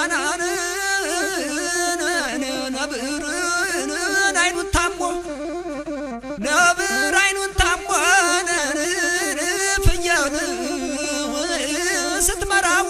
ነብር አይኑን ታሞ ነብር አይኑን ታሞ ፍየል ስትመራው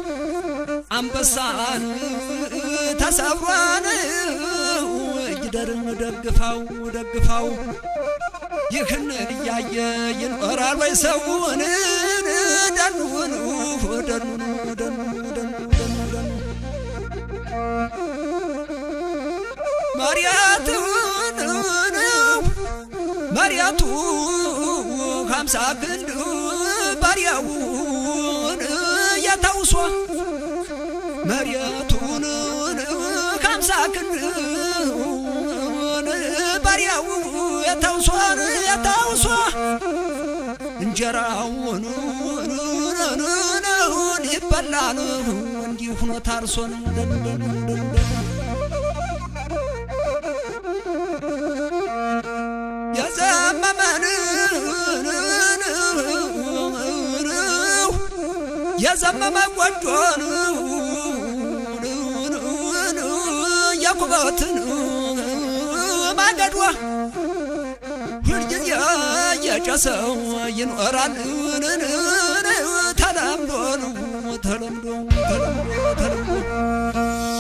አንበሳን ተሰብሯን ጊደርን ደግፋው ደግፋው ይህን እያየ ይኖራል ወይ ሰውን ደኑን ደኑን ደኑ ደኑ ደኑ ደኑ መሪያቱን መሪያቱ ሀምሳ ክንድ ባሪያውን ያታውሷ መሪያቱን ሀምሳ ክንድ ባሪያው ያታውሷን ያታውሷ እንጀራውን ይበላል እንዲህ ሆኖ ታርሶን የዘመመን የዘመመ ጎጆን የኩበትን ማገዷ ሁልጊዜ የጨሰው ይኖራል ተለምዶ ተለምዶ ተለምዶ ተለምዶ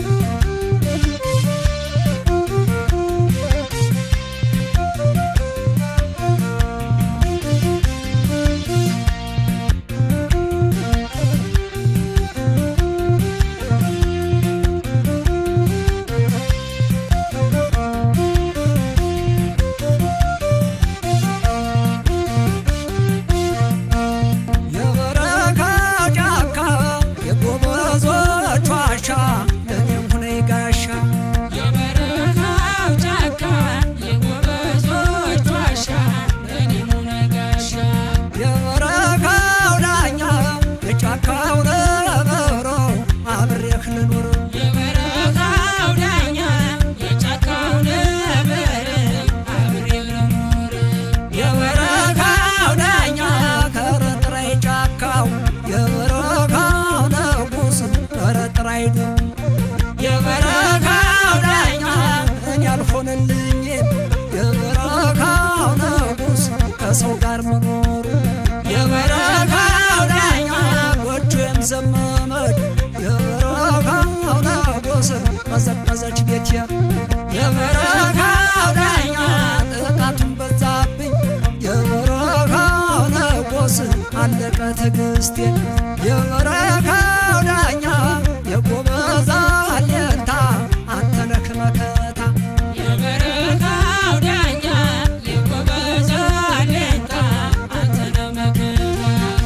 የበረካ ጫካ የጎበዞች ዋሻ ለኔም ሁነ ጋሻ የበረሃው ጫካ የጎበዞች ዋሻ ለኔም ሆነ ጋሻ የበረካው ዳኛ የጫካው ነብሮ አብሬህ ልኑር የበረሃው ዳኛ የጫካው ነበር አብሬ ልኖር የበረካው ዳኛ ከረጥራይ ጫካው የበረካው ንጉስ ከረጥራይ ነው የበረካው ዳኛ እኔ አልሆንልኝ የበረካው ንጉስ ከሰው ጋር መኖሩ የበረካው ዳኛ ጎጆም ዘመመች የበረካው ንጉስ ቀዘቀዘች ቤቴ የበረካው ዳኛ ጥቃቱን በዛብኝ የበረካው ንጉስ አለቀ ትዕግስቴ የበረካው ዳኛ የጎበዛ አለንታ አንተ ነህ መከታ የበረሃው ዳኛ የጎበዞ አለኝታ አንተ ነህ መከታ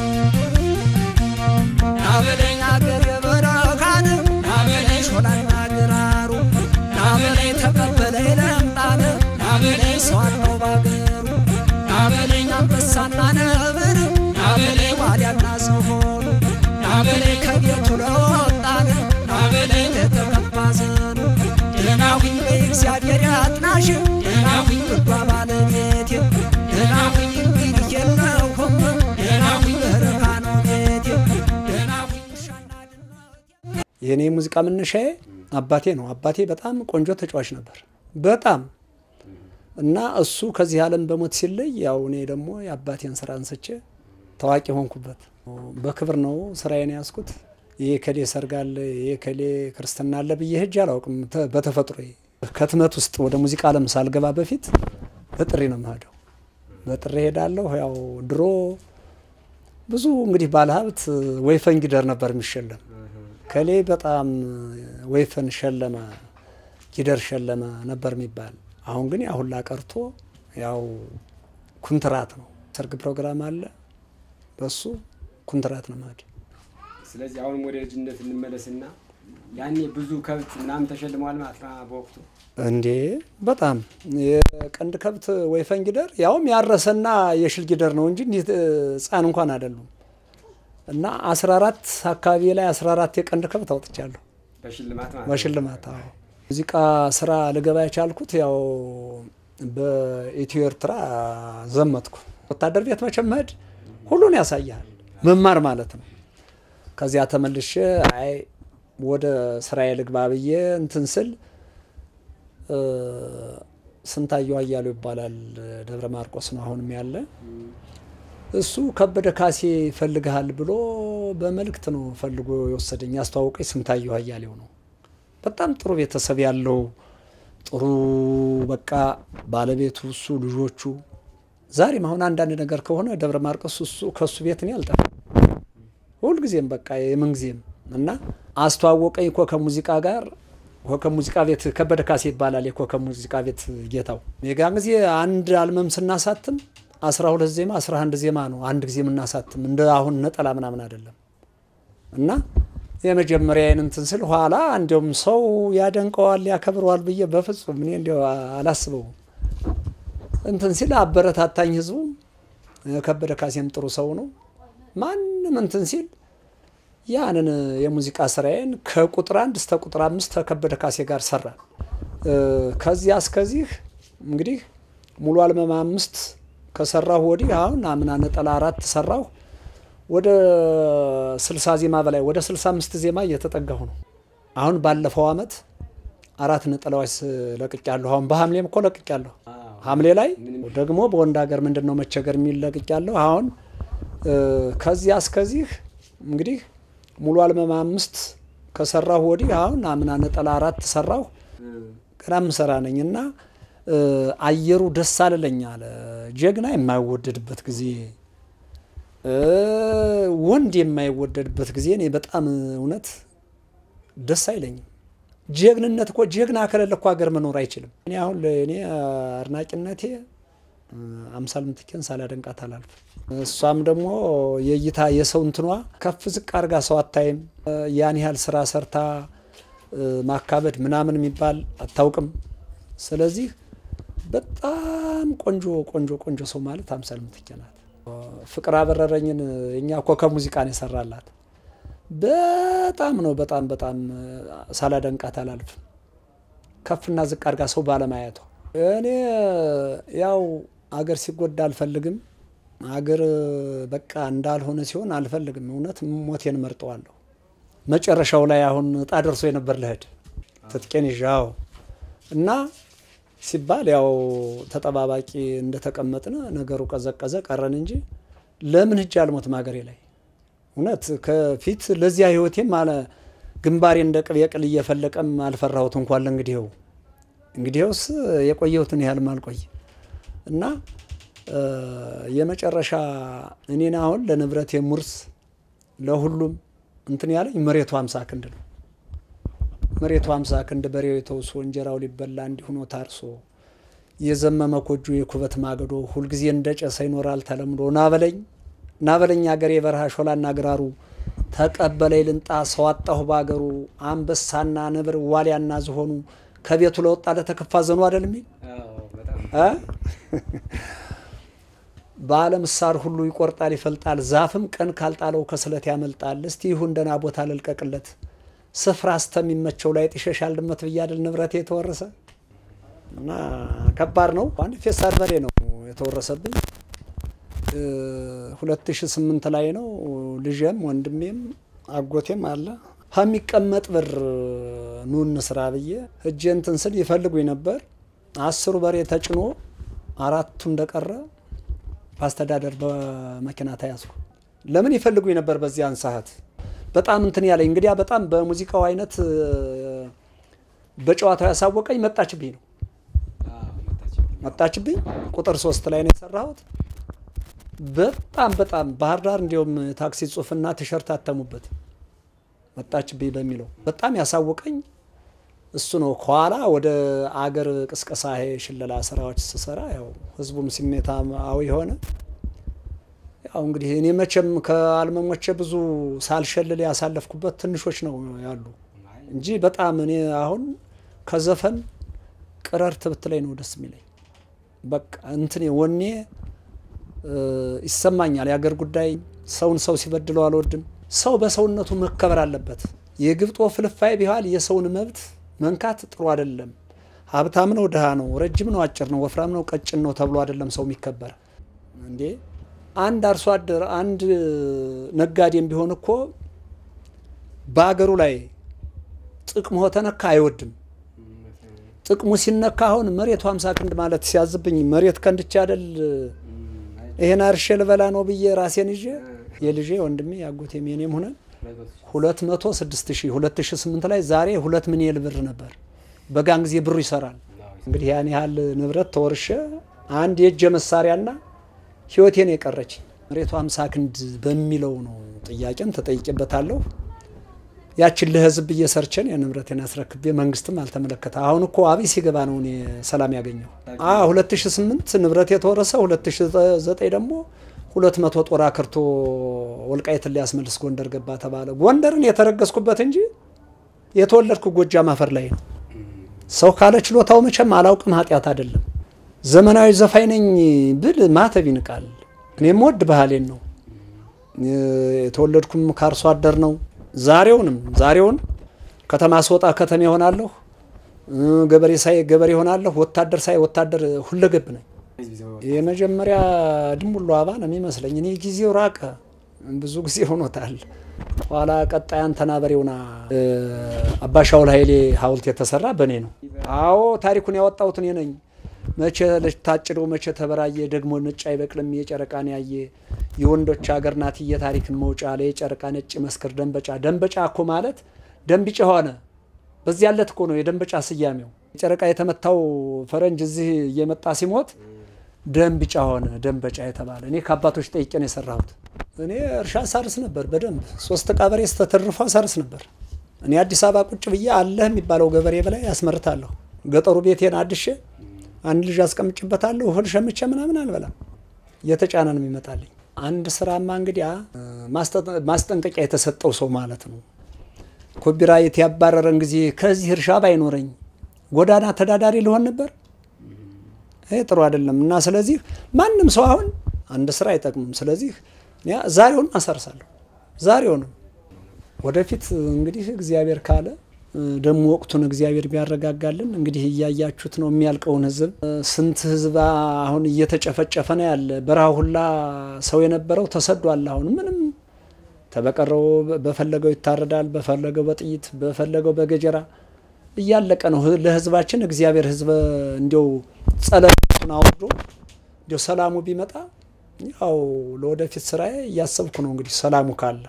ናበለኝ አገር የበረካን ናበለኝ ሾላና ግራሩ ናበለኝ ተቀበለኝ ለምጣን ናበለኝ ሰው አለው ባገሩ ናበለኝ አንበሳና ነብር ናበለኝ ዋልያና ዝሆኑ ናበለኝ ከቤቱ ለወጣን ናበለኝ ለተቀባ ዘኑ ደህናሁኝ በእግዚአብሔር ያጥናሽ ደህናሁኝ ብዷ ባለቤቴ ደህናሁኝ እንግዲህ የለሁም ደህናሁኝ በረካ ነው ቤቴ ደህናሁኝ ውሻና ድመት የእኔ ሙዚቃ መነሻዬ አባቴ ነው። አባቴ በጣም ቆንጆ ተጫዋች ነበር፣ በጣም እና እሱ ከዚህ ዓለም በሞት ሲለይ ያው እኔ ደግሞ የአባቴን ስራ አንስቼ ታዋቂ ሆንኩበት። በክብር ነው ስራዬን ያዝኩት። ይህ ከሌ ሰርግ አለ፣ ይህ ከሌ ክርስትና አለ ብዬ ሄጄ አላውቅም። ተ- በተፈጥሮ ከትመት ውስጥ ወደ ሙዚቃ ዓለም ሳልገባ በፊት በጥሪ ነው የምሄደው። በጥሪ ሄዳለሁ። ያው ድሮ ብዙ እንግዲህ ባለሀብት ወይፈን ጊደር ነበር የሚሸለም ከሌ በጣም ወይፈን ሸለመ፣ ጊደር ሸለመ ነበር የሚባል። አሁን ግን ያ ሁላ ቀርቶ ያው ኩንትራት ነው። ሰርግ ፕሮግራም አለ፣ በሱ ኩንትራት ነው ማለት ስለዚህ አሁንም ወደ ልጅነት እንመለስና ያኔ ብዙ ከብት ምናምን ተሸልመዋል ማለት ነው በወቅቱ እንዴ በጣም የቀንድ ከብት ወይፈን ጊደር ያውም ያረሰና የሽል ጊደር ነው እንጂ እንዲህ ህፃን እንኳን አይደሉም። እና 14 አካባቢ ላይ 14 የቀንድ ከብት አውጥቻለሁ በሽልማት ማለት ነው። በሽልማት። አዎ ሙዚቃ ስራ ልገባ የቻልኩት ያው በኢትዮ ኤርትራ ዘመትኩ። ወታደር ቤት መቼም መሄድ ሁሉን ያሳያል፣ መማር ማለት ነው። ከዚያ ተመልሼ አይ ወደ ስራዬ ልግባ ብዬ እንትን ስል እ፣ ስንታየሁ አያሌው ይባላል ደብረ ማርቆስ ነው አሁንም ያለ እሱ ከበደ ካሴ ይፈልግሃል ብሎ በመልእክት ነው ፈልጎ የወሰደኝ። ያስተዋወቀኝ ስንታየሁ አያሌው ነው። በጣም ጥሩ ቤተሰብ ያለው ጥሩ በቃ ባለቤቱ እሱ ልጆቹ ዛሬም አሁን አንዳንድ ነገር ከሆነ ደብረ ማርቆስ እሱ ከእሱ ቤት እኔ አልጠፋም። ሁልጊዜም በቃ የምንጊዜም እና አስተዋወቀኝ ኮከብ ሙዚቃ ጋር ኮከብ ሙዚቃ ቤት ከበደ ካሴ ይባላል የኮከብ ሙዚቃ ቤት ጌታው። የጋን ጊዜ አንድ አልበም ስናሳትም አስራ ሁለት ዜማ አስራ አንድ ዜማ ነው አንድ ጊዜ የምናሳትም እንደ አሁን ነጠላ ምናምን አይደለም። እና የመጀመሪያዬን እንትን ስል ኋላ እንዲያውም ሰው ያደንቀዋል ያከብረዋል ብዬ በፍጹም እኔ እንዲያው አላስበውም። እንትን ሲል አበረታታኝ ህዝቡ። ከበደ ካሴም ጥሩ ሰው ነው። ማንም እንትን ሲል ያንን የሙዚቃ ስራዬን ከቁጥር አንድ እስከ ቁጥር አምስት ከከበደ ካሴ ጋር ሰራ። ከዚያ እስከዚህ እንግዲህ ሙሉ አልበም አምስት ከሰራሁ ወዲህ አሁን አምና ነጠላ አራት ሰራሁ። ወደ ስልሳ ዜማ በላይ ወደ ስልሳ አምስት ዜማ እየተጠጋሁ ነው። አሁን ባለፈው አመት አራት ነጠላዎች ለቅቄያለሁ። አሁን በሐምሌም እኮ ለቅቄያለሁ። ሐምሌ ላይ ደግሞ በወንድ ሀገር ምንድን ነው መቸገር የሚል ለቅቄያለሁ። አሁን ከዚያ እስከዚህ እንግዲህ ሙሉ አልበም አምስት ከሰራሁ ወዲህ አሁን አምና ነጠላ አራት ሰራሁ። ገና ምሰራ ነኝ እና አየሩ ደስ አልለኝ አለ። ጀግና የማይወደድበት ጊዜ ወንድ የማይወደድበት ጊዜ እኔ በጣም እውነት ደስ አይለኝም። ጀግንነት እኮ ጀግና ከሌለ እኮ ሀገር መኖር አይችልም። እኔ አሁን እኔ አድናቂነቴ አምሳል ምትኬን ሳላደንቃት አላልፍ። እሷም ደግሞ የእይታ የሰው እንትኗ ከፍ ዝቅ አድርጋ ሰው አታይም። ያን ያህል ስራ ሰርታ ማካበድ ምናምን የሚባል አታውቅም። ስለዚህ በጣም ቆንጆ ቆንጆ ቆንጆ ሰው ማለት አምሳል ምትኬ ናት። ፍቅር አበረረኝን እኛ ኮከብ ሙዚቃን የሰራላት በጣም ነው። በጣም በጣም ሳላደንቃት አላልፍም። ከፍና ዝቅ አድርጋ ሰው ባለማየቷ እኔ ያው አገር ሲጎዳ አልፈልግም። አገር በቃ እንዳልሆነ ሲሆን አልፈልግም። እውነት ሞቴን መርጠዋለሁ። መጨረሻው ላይ አሁን እጣ ደርሶ የነበር ልሄድ ትጥቄን ይዣው እና ሲባል ያው ተጠባባቂ እንደተቀመጥን ነገሩ ቀዘቀዘ ቀረን እንጂ ለምን ሂጅ አልሞትም ሀገሬ ላይ እውነት ከፊት ለዚያ ህይወቴም አለ ግንባሬ እንደ ቅቤ ቅል እየፈለቀም አልፈራሁት እንኳን ለእንግዲህው እንግዲህውስ የቆየሁትን ያህል ማልቆይ እና የመጨረሻ እኔን አሁን ለንብረት የሙርስ ለሁሉም እንትን ያለኝ መሬቱ አምሳ ክንድ ነው። መሬቱ አምሳ ክንድ በሬው የተውሶ እንጀራው ሊበላ እንዲሁኖ ታርሶ የዘመመ ኮጆ የኩበት ማገዶ ሁልጊዜ እንደ ጨሰ ይኖራል ተለምዶ ናበለኝ ናበለኝ አገሬ የበረሃ ሾላና ግራሩ ተቀበለኝ ልንጣ ሰው አጣሁ ባገሩ አንበሳና ነብር ዋሊያና ዝሆኑ ከቤቱ ለወጣ ለተከፋ ዘኑ አይደል የሚል በዓለም ሳር ሁሉ ይቆርጣል ይፈልጣል፣ ዛፍም ቀን ካልጣለው ከስለት ያመልጣል። እስቲ ይሁን ደህና ቦታ ልልቀቅለት ስፍራ እስተሚመቸው ላይ ጥሸሻል ድመት ብያድል ንብረቴ የተወረሰ እና ከባድ ነው። አንድ ፌሳድ በሬ ነው የተወረሰብኝ። ሁለት ሺ ስምንት ላይ ነው። ልጄም ወንድሜም አጎቴም አለ ከሚቀመጥ ብር ኑ እንስራ ብዬ እጄ እንትን ስል ይፈልጉኝ ነበር። አስሩ በሬ ተጭኖ አራቱ እንደቀረ በአስተዳደር በመኪና ተያዝኩ። ለምን ይፈልጉኝ ነበር በዚያን ሰዓት በጣም እንትን ያለኝ እንግዲያ በጣም በሙዚቃው አይነት በጨዋታው ያሳወቀኝ መጣችብኝ ነው መጣችብኝ። ቁጥር ሶስት ላይ ነው የሰራሁት። በጣም በጣም ባህር ዳር እንዲሁም ታክሲ ጽሁፍና ቲሸርት አተሙበት መጣችብኝ በሚለው በጣም ያሳወቀኝ እሱ ነው። ከኋላ ወደ አገር ቅስቀሳ ሽለላ ስራዎች ስሰራ ያው ህዝቡም ስሜታዊ የሆነ ያው እንግዲህ እኔ መቼም ከአልበሞቼ ብዙ ሳልሸልል ያሳለፍኩበት ትንሾች ነው ያሉ እንጂ በጣም እኔ አሁን ከዘፈን ቅረርት ብትለኝ ነው ደስ የሚለኝ። በቃ እንትን ወኔ ይሰማኛል። የአገር ጉዳይ ሰውን ሰው ሲበድለው አልወድም። ሰው በሰውነቱ መከበር አለበት። የግብጦ ፍልፋይ ቢኋል የሰውን መብት መንካት ጥሩ አይደለም። ሀብታም ነው ድሃ ነው፣ ረጅም ነው አጭር ነው፣ ወፍራም ነው ቀጭን ነው ተብሎ አይደለም ሰው የሚከበር እንዴ አንድ አርሶ አደር አንድ ነጋዴም ቢሆን እኮ በሀገሩ ላይ ጥቅሙ ተነካ አይወድም። ጥቅሙ ሲነካ አሁን መሬቱ ሀምሳ ክንድ ማለት ሲያዝብኝ መሬት ከንድቻ አይደል ይሄን አርሼ ልበላ ነው ብዬ ራሴን ይዤ የልጄ ወንድሜ ያጎቴም የኔም ሆነን ሁለት መቶ ስድስት ሺህ ሁለት ሺህ ስምንት ላይ ዛሬ ሁለት ሚሊዮን ብር ነበር። በጋን ጊዜ ብሩ ይሰራል። እንግዲህ ያን ያህል ንብረት ተወርሸ አንድ የእጀ መሳሪያና ህይወቴን የቀረች መሬቱ ሀምሳ ክንድ በሚለው ነው ጥያቄን ተጠይቄበታለሁ። ያችን ለህዝብ እየሰርቸን የንብረቴን አስረክቤ መንግስትም አልተመለከተ። አሁን እኮ አብይ ሲገባ ነው እኔ ሰላም ያገኘው። አ 2008 ንብረት የተወረሰ 2009 ደግሞ ሁለት መቶ ጦር አክርቶ ወልቃይትን ሊያስመልስ ጎንደር ገባ ተባለ። ጎንደርን የተረገዝኩበት እንጂ የተወለድኩ ጎጃም አፈር ላይ ነው። ሰው ካለ ችሎታው መቼም አላውቅም፣ ኃጢአት አይደለም። ዘመናዊ ዘፋኝ ነኝ ብል ማተብ ይንቃል። እኔም ወድ ባህሌን ነው። የተወለድኩም ከአርሶ አደር ነው። ዛሬውንም ዛሬውን ከተማ ስወጣ ከተማ ይሆናለሁ፣ ገበሬ ሳይ ገበሬ ይሆናለሁ፣ ወታደር ሳይ ወታደር ሁለገብ ነኝ። የመጀመሪያ ድንቡሎ አባ ነው የሚመስለኝ። እኔ ጊዜው ራቀ፣ ብዙ ጊዜ ሆኖታል። ኋላ ቀጣይ አንተና በሬውና አባሻውል ኃይሌ ሐውልት የተሰራ በእኔ ነው። አዎ ታሪኩን ያወጣሁት እኔ ነኝ። መቼ ታጭደው መቼ ተበራየ፣ ደግሞ ነጭ አይበቅልም የጨረቃን ያየ የወንዶች ሀገር ናት የታሪክን መውጫ ላይ የጨረቃ ነጭ መስክር ደንበጫ። ደንበጫ እኮ ማለት ደንቢጭ ሆነ። በዚህ ያለት እኮ ነው የደንበጫ ስያሜው። ጨረቃ የተመታው ፈረንጅ እዚህ እየመጣ ሲሞት ደንቢጫ ሆነ ደንበጫ የተባለ። እኔ ከአባቶች ጠይቄ ነው የሰራሁት። እኔ እርሻ ሳርስ ነበር በደንብ ሶስት ቀበሬ ስተተርፎ ሳርስ ነበር። እኔ አዲስ አበባ ቁጭ ብዬ አለህ የሚባለው ገበሬ በላይ ያስመርታለሁ። ገጠሩ ቤቴን አድሼ አንድ ልጅ አስቀምጭበታለሁ። እህል ሸምቼ ምናምን አልበላም። እየተጫነ ነው የሚመጣልኝ። አንድ ስራማ እንግዲያ ማስጠንቀቂያ የተሰጠው ሰው ማለት ነው። ኮፒራይት ያባረረን ጊዜ ከዚህ እርሻ ባይኖረኝ ጎዳና ተዳዳሪ ልሆን ነበር። ይሄ ጥሩ አይደለም እና ስለዚህ ማንም ሰው አሁን አንድ ስራ አይጠቅምም። ስለዚህ ዛሬውን አሰርሳለሁ። ዛሬውንም ወደፊት እንግዲህ እግዚአብሔር ካለ ደግሞ ወቅቱን እግዚአብሔር ቢያረጋጋልን እንግዲህ እያያችሁት ነው የሚያልቀውን ህዝብ። ስንት ህዝብ አሁን እየተጨፈጨፈ ነው ያለ። በረሃ ሁላ ሰው የነበረው ተሰዷል። አሁን ምንም ተበቀረው በፈለገው ይታረዳል፣ በፈለገው በጥይት በፈለገው በገጀራ እያለቀ ነው ለህዝባችን። እግዚአብሔር ህዝብ እንዲው ጸለቱን አውርዶ እንዲው ሰላሙ ቢመጣ ያው ለወደፊት ስራዬ እያሰብኩ ነው እንግዲህ ሰላሙ ካለ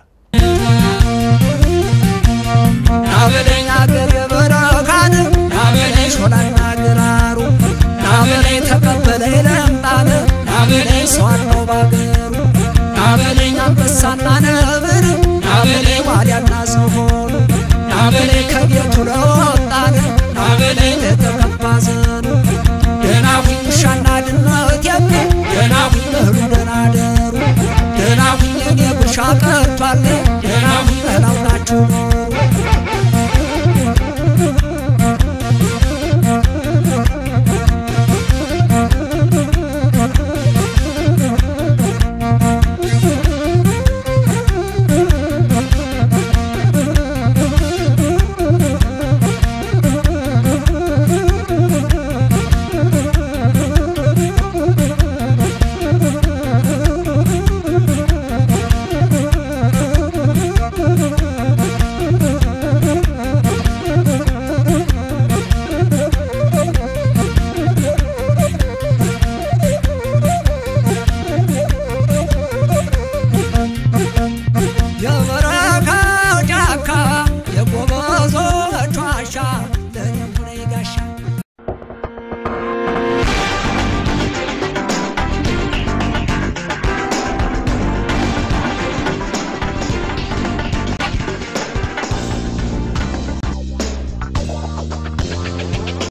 ናበለኝ አገር የበረካን ናበለኝ ሾላና ግራሩ ናበለኝ ተቀበለኝ ለምጣነ ናበለኝ ሰዋለው ባገሩ ናበለኝ አንበሳና ነብር ናበለኝ ዋልያና ዝሆኑ ናበለኝ ከቤቱ ለወጣነ ናበለኝ ለተቀባ ዘር